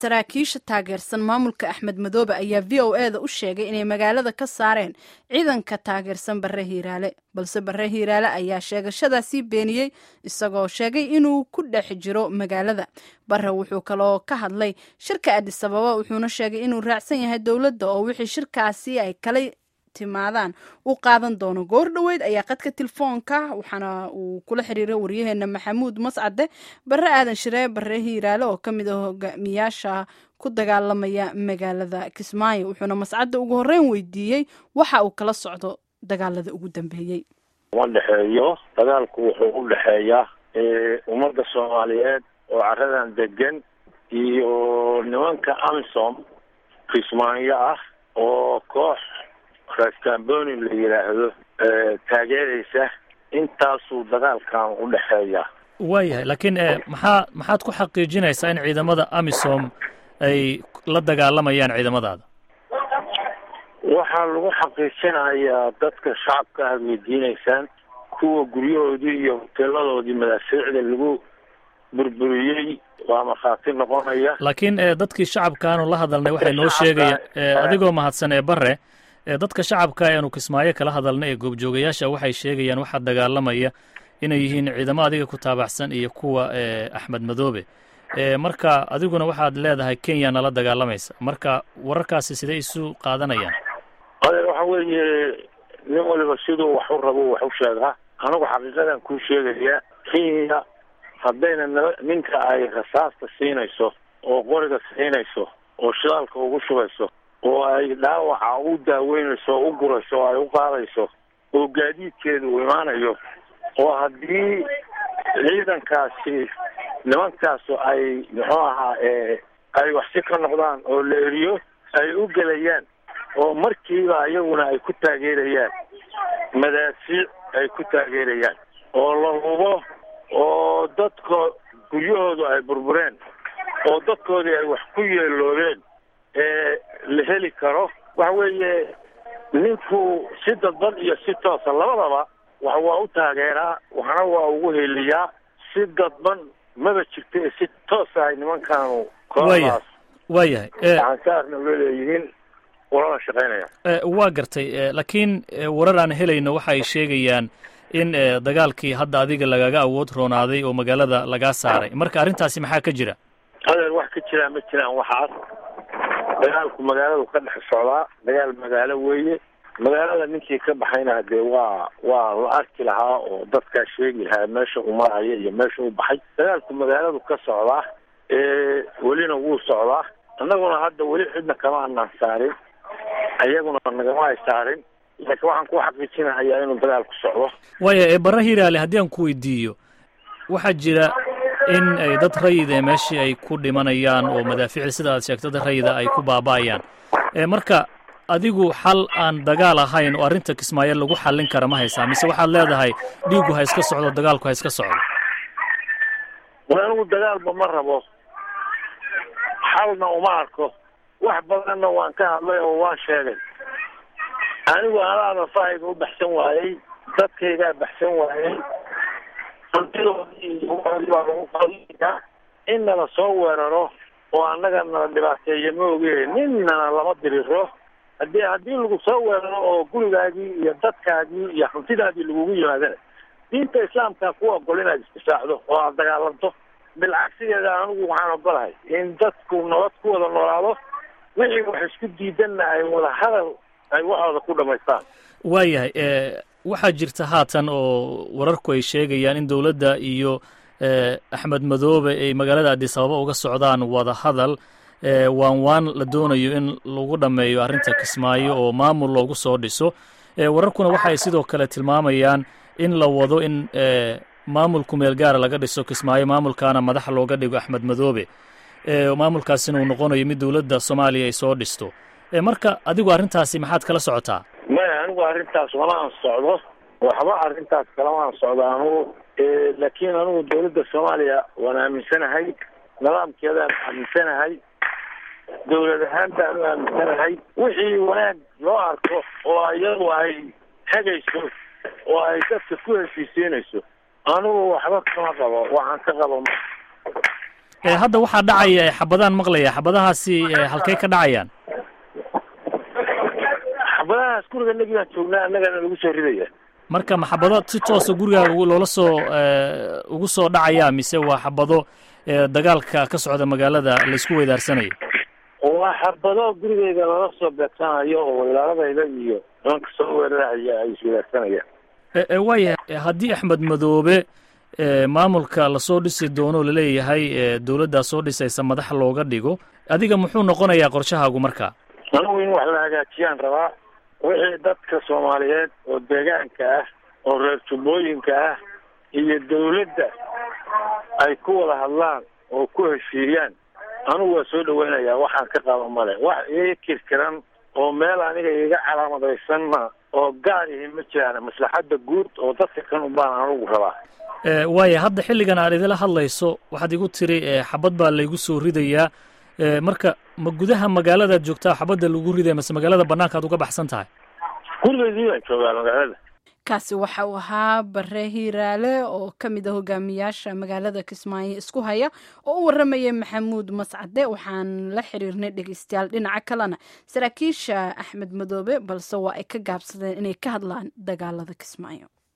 saraakiisha taageersan maamulka axmed madoobe ayaa v o e da u sheegay inay magaalada ka saareen ciidanka taageersan barre hiiraale balse barre hiiraale ayaa sheegashadaasii beeniyey isagoo sheegay inuu ku dhex jiro magaalada barre wuxuu kaloo ka hadlay shirka adis ababa wuxuuna sheegay inuu raacsan yahay dowladda oo wixii shirkaasi ay kala timaadaan u qaadan doono goor dhoweyd ayaa qadka telefoonka waxaana uu kula xiriiray waryaheena maxamuud mascade barre aadan shiree barre hiiraale oo ka mid ah hogaamiyaasha ku dagaalamaya magaalada kismaayo wuxuuna mascadda ugu horreyn weydiiyey waxa uu kala socdo dagaalada ugu dambeeyey uma dhexeeyo dagaalku wuxuu u dhexeeyaa ummadda soomaaliyeed oo caradan degan iyo nimanka amisom kismaayo ah oo koox raskamboni la yidhaahdo taageeraysa intaasuu dagaalkan u dhexeeya waayahay laakiin maxaa maxaad ku xaqiijinaysaa in ciidamada amisom ay la dagaalamayaan ciidamadaada waxaa lagu xaqiijinayaa dadka shacabka aad weydiinaysaan kuwa guryahoodii iyo hoteeladoodii madaafiicda lagu burburiyey waa markhaati noqonaya laakiin dadkii shacabkaanu la hadalnay waxay noo sheegayaan adigoo mahadsan ee bare dadka shacabka eanu kismaayo kala hadalnay ee goobjoogayaasha waxay sheegayaan waxaa dagaalamaya inay yihiin ciidamo adiga ku taabaxsan iyo kuwa axmed madoobe marka adiguna waxaad leedahay kenya nala dagaalamaysa marka wararkaasi sidee isu qaadanayaan adeer waxa weeye nin waliba siduu wax u rabo wax u sheegaa anigu xaqiiqadan kuu sheegaya kenya haddayna n ninka ay rasaasta siinayso oo qoriga siinayso oo shidaalka ugu shubayso oo ay dhaawaca u daaweynayso oo u gurayso oo ay u qaadayso oo gaadiidkeeda uu imaanayo oo haddii ciidankaasi nimankaasu ay muxuu ahaa ay waxsi ka noqdaan oo la eriyo ay u gelayaan oo markiiba iyaguna ay ku taageerayaan madaafiic ay ku taageerayaan oo la hubo oo dadka guryahoodu ay burbureen oo dadkoodii ay wax ku yeeloobeen ee la heli karo waxa weeye ninku si dadban iyo si toosa labadaba wax waa u taageeraa waxna waa ugu heliyaa si dadban maba jirto ee si toosa ay nimankaanu kooxdaas waayahay aansaarna leeleeyihiin ulana shaqaynaya waa gartay laakiin warar aan helayno waxa ay sheegayaan in dagaalkii hadda adiga lagaga awood roonaaday oo magaalada lagaa saaray marka arrintaasi maxaa ka jira adeer wax ka jiraan ma jiraan waxaas dagaalku magaaladu ka dhex socdaa dagaal magaalo weeye magaalada ninkii ka baxayna dee waa waa la arki lahaa oo dadkaa sheegi lahaa meesha uu maraya iyo meesha u baxay dagaalku magaaladu ka socdaa welina wuu socdaa annaguna hadda weli cidna kama anaan saarin iyaguna nagama ay saarin laakiin waxaan ku xaqiijinahayaa inuu dagaalku socdo waaya barre hiiraale haddii aan ku weydiiyo waxaa jira in ay dad rayida meeshii ay ku dhimanayaan oo madaafiicda sida aad sheegto dad rayida ay ku baaba'ayaan marka adigu xal aan dagaal ahayn oo arrinta kismaayo lagu xallin kara ma haysaa mise waxaad leedahay dhiiggu ha iska socdo dagaalku ha iska socdo war anigu dagaalba ma rabo xalna uma arko wax badanna waan ka hadlay oo waan sheegay anigu anaada fahayga u baxsan waayey dadkaygaa baxsan waayey hantidoodii baa lagu qadiyaa in nala soo weeraro oo annaga nala dhibaateeya ma oge ninnana lama diriro haddii haddii lagu soo weeraro oo gurigaagii iyo dadkaagii iyo hantidaadii lagugu yimaadana diinta islaamkaa ku ogol inaad isdifaacdo oo aad dagaalanto bilcagsigeeda anigu waxaan ogolahay in dadku nabad ku wada noolaado wixii wax isku diidanna ay wada hadal ay waxooda ku dhamaystaan waayahay waxaa jirta haatan oo wararku ay sheegayaan in dowladda iyo axmed madoobe ay magaalada adis ababa uga socdaan wada hadal waan waan la doonayo in lagu dhammeeyo arrinta kismaayo oo maamul loogu soo dhiso wararkuna waxa ay sidoo kale tilmaamayaan in la wado in maamulku meel gaara laga dhiso kismaayo maamulkaana madax looga dhigo axmed madoobe maamulkaasina uu noqonayo mid dowladda soomaaliya ay soo dhisto marka adigu arrintaasi maxaad kala socotaa maya anigu arrintaas lama aan socdo waxba arrintaas kalama aan socdo anigu laakiin anigu dowladda soomaaliya waan aaminsanahay nidaamkeedaan aaminsanahay dowlad ahaan baan u aaminsanahay wixii wanaag loo arko oo iyadu ay hegayso oo ay dadka ku heshiisiinayso anigu waxba kama qabo waxaan ka qabo hadda waxaa dhacaya xabadaan maqlaya xabadahaasi halkey ka dhacayaan xabadahaas guriga nagigaan joognaa annagana lagu soo ridaya marka ma xabado si toosa gurigaaga loola soo ugu soo dhacaya mise waa xabado dagaalka ka socda magaalada laysku weydaarsanayo waa xabado gurigeyga lala soo beegsanayo oo ilaaladayda iyo nimanka soo weeraraya ay iswedaarsanayaan waaya haddii axmed madoobe maamulka lasoo dhisi doono laleeyahay dowladdaa soo dhisaysa madax looga dhigo adiga muxuu noqonayaa qorshahaagu marka anigu in wax la hagaajiyaan rabaa wixii dadka soomaaliyeed oo deegaanka ah oo reer jubbooyinka ah iyo dawladda ay ku wada hadlaan oo ku heshiiyaan anigu waa soo dhaweynayaa waxaan ka qaba male wax iga kirkiran oo meel aniga iga calaamadaysanna oo gaar ihi ma jiraan maslaxadda guud oo dadka kan ubaan anigu rabaa waaya hadda xilligan aad idila hadlayso waxaad igu tiri xabad baa laygu soo ridayaa marka ma gudaha magaaladaad joogtaa xabadda lagu ridaya mase magaalada banaanka ad uga baxsan tahay gurigeydii baan joogaa magaalada kaasi waxa uu ahaa bare hiiraale oo ka mid a hogaamiyaasha magaalada kismaayo isku haya oo u warramayay maxamuud mascade waxaan la xiriirnay dhegeystayaal dhinaca kalena saraakiisha axmed madoobe balse waa ay ka gaabsadeen inay ka hadlaan dagaalada kismaayo